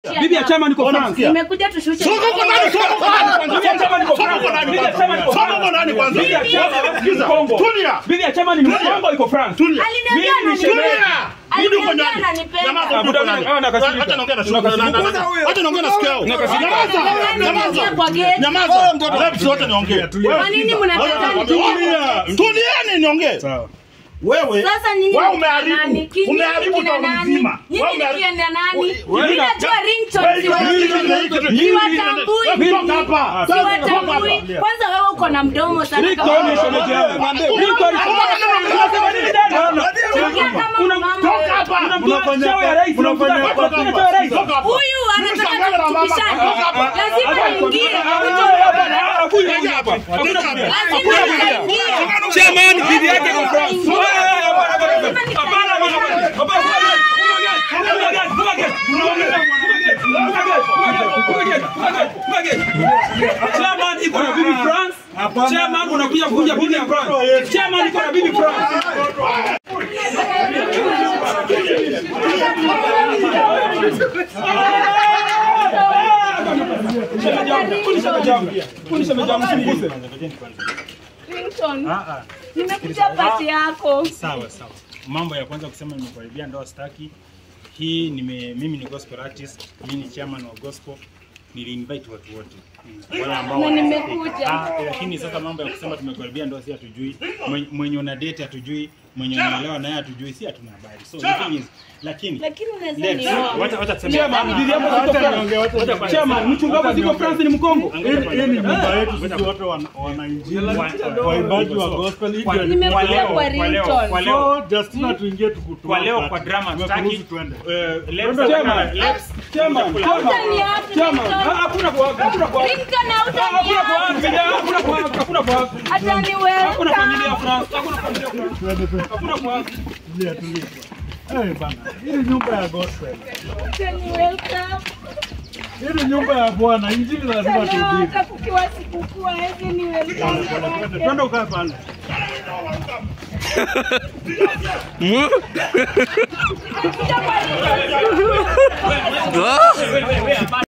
Bibi ya chama niko Ona, France. sikia. Nimekuja tushushe. Soko uko ndani, soko uko ndani kwanza. Bibi ya chama niko Soko France. uko ndani Bibi ya kwanza. chama niko Soko France. uko ndani kwanza. Bibi ya chama Sikiza. Kongo. Tulia. Bibi ya chama ni Mkongo iko France. Tulia. Aliniambia Mimi ni ananipenda. shemeji. Rudi uko Aliniambia ndani. ananipenda. Nyamaza, Ah, rudi uko buda, ndani. ah, nakasirika. Acha naongea na shuka. Nakasirika. Acha naongea na sikio. Nakasirika. Nyamaza. Ananiambia kwa Nyamaza. gate. Nyamaza. Labda wote niongee. Kwa nini mnataka Tulia. Tulieni niongee. Wewe Sasa nyinyi wewe ni kina nani? umeharibu Kinyi umeharibu kina town nani? mzima. Nyinyi Wewe ni umeharibu- kina nani? Wewe- Mimi najua ringtone Wewe- siwatambui. Siwatambui. Toka hapa. Siwatambui. Kwanza wewe uko na mdomo sana kama Ringtone ni shemeji yangu. Ringtone ni Unasema nini dada? Ongea kama Kuna mama Toka wewe. hapa. Unamjua cheo ya rais, unamjua Toka cheo hapa. ya rais. Toka hapa. Huyu anataka Mshangae na mama. kutukishana. Toka hapa. Lazima niingie. Hakuna hapa. Hakuna kuja. Lazima nitaingia. Chairman bibi yake iko France. Lazima nitaingia. Hapana, hapana, hapana. Hapana. Chairman iko na bibi France. Chairman unakuja kuja bibi ya France. Chairman iko na bibi France. Ringtone. Nimekuja pati yako. Sawa sawa. Mambo ya kwanza kusema nimekaribia ndoa staki. Hii nime, mimi ni gospel artist, mimi ni chairman wa gospel. Nili invite watu wote. Wale ambao Na wana- nimekuja. Ah, lakini sasa mambo ya kusema tumekaribia ndoa si hatujui. Mwenye- Mwenye una date hatujui, mwenye unaelewa naye hatujui, si hatuna habari. So the thing is, lakini Lakini unaweza let's nioa. wacha wacha tuseme Chairman bibi yako iko France. Chairman mchungaji ziko France ni Mkongo. Hii ni nyumba yetu sisi wote wana- wanainjili waimbaji wa gospel hii ndio Nimekuja leo, kwa kwa leo, ringtone. kwa leo. so Justina tuingie tukutoa Kwa leo kwa drama Tumekuruhusu tutaki. tuende Eh, let's Chairman. let's Chairman. Hutaniacha, Chairman. Ringtone. Ah, Hakuna kwa hakuna kwa Ringtone hakuna hautaniacha. kwa hakuna kwa hakuna kwa Hata ni hakuna familia welcome. France. Hakuna familia France. Tuende tu. Hakuna kwa Tulia, tulia. Eh, bana hii ni nyumba ya gospel Hata ni welcome. hii ni nyumba ya bwana injili lazima Leo tuhubiri hata kukiwa sikukuu hawezi ni welcome. twende ukae pale Nimekuja kwa ringtone.